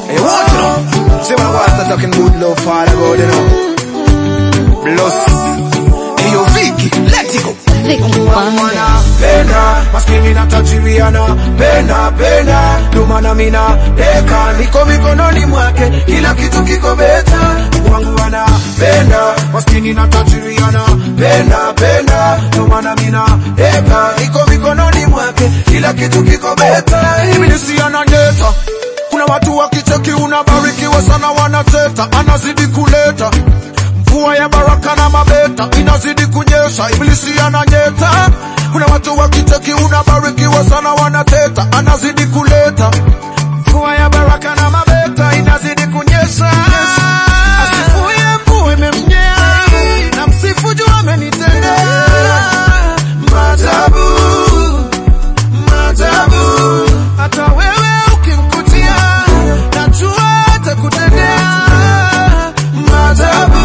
Hey, what you know? See when I want to start talking good love, Father God, you know. Plus, hey, yo, Vicky, let it go. Vicky Wanda. Penda, maskini na tajiriana Penda, penda, lumana mina Deka, niko mikononi mwake Kila kitu kiko beta Wangu wana Penda, maskini na tajiriana Penda, penda, lumana mina Deka, niko mikononi mwake Kila kitu kiko beta Ibilisi ananeta kuna watu wakicheki unabarikiwa sana wanateta anazidi kuleta mvua ya baraka na mabeta inazidi kunyesha ibilisi ananyeta kuna watu wakicheki unabarikiwa sana wanateta anazidi kuleta mvua ya baraka na mabeta inazidi kunyesha asifuye mvua imemnyea na msifu juu amenitendea maajabu maajabu hata wewe ukimkutia najua atakutendea maajabu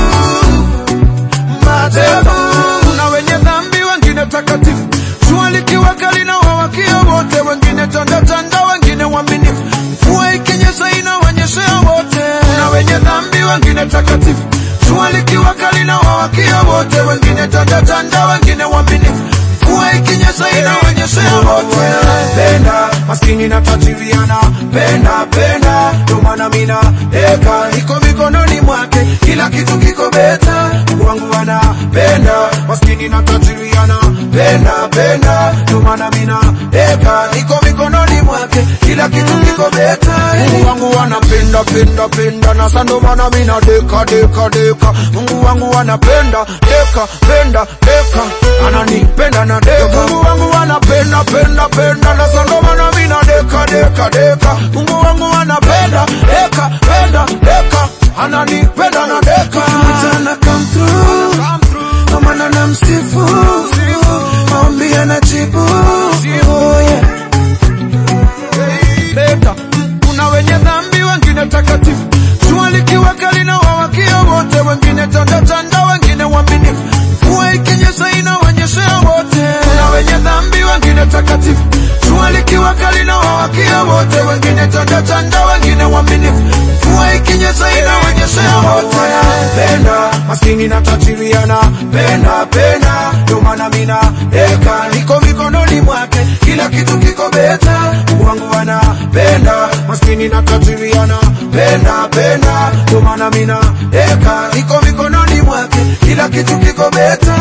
maajabu kuna wenye dhambi wengine takatifu jua likiwa kali na wawakia wote wengine tandatanda wengine waaminifu mvua ikinyesha inawanyeshea wote kuna wenye dhambi wengine takatifu jua likiwa kali na wawakia wote wengine tandatanda wengine waaminifu mvua ikinyesha inawanyeshea wote penda maskini na tajiriana penda penda ndomana mina eka iko mikononi mwake kila kitu kiko beta wangu anapenda maskini na tajiriana penda penda ndomana mina eka iko mikononi mwake kila kitu kiko beta Mungu wangu anapenda penda penda na sando mana mina deka deka deka Mungu wangu anapenda deka penda deka ananipenda na deka Mungu wangu anapenda penda penda na sando mana mina deka deka deka Mungu wangu anapenda deka penda deka ananipenda na deka mchana come through kwa maana namsifu maombi anajibu oh yeah leta kuna wenye dhambi wengine takatifu jua likiwa kali na wawakia wote wengine tandatanda wengine waaminifu mvua ikinyesha inawanyeshea wote kuna wenye dhambi wengine takatifu jua likiwa kali na wawakia wote wengine tandatanda wengine waaminifu mvua ikinyesha inawanyeshea wote penda maskini na tajiriana penda penda ndio maana mina eka niko mikononi mwake kila kitu kiko beta wangu anapenda maskini na tajiriana penda penda ndio maana mina eka niko mikononi mwake kila kitu kiko beta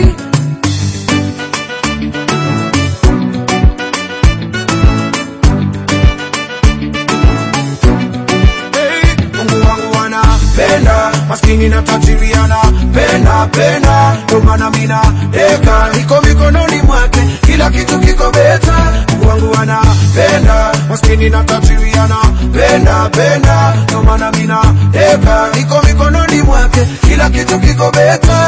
Hey, Mungu wangu anapenda maskini na tajiriana penda penda ndio maana mina eka niko mikononi mwake kila kitu kiko beta Mungu wangu anapenda maskini na tajiriana penda penda ndio maana mina eka niko mikononi mwake kila kitu kiko beta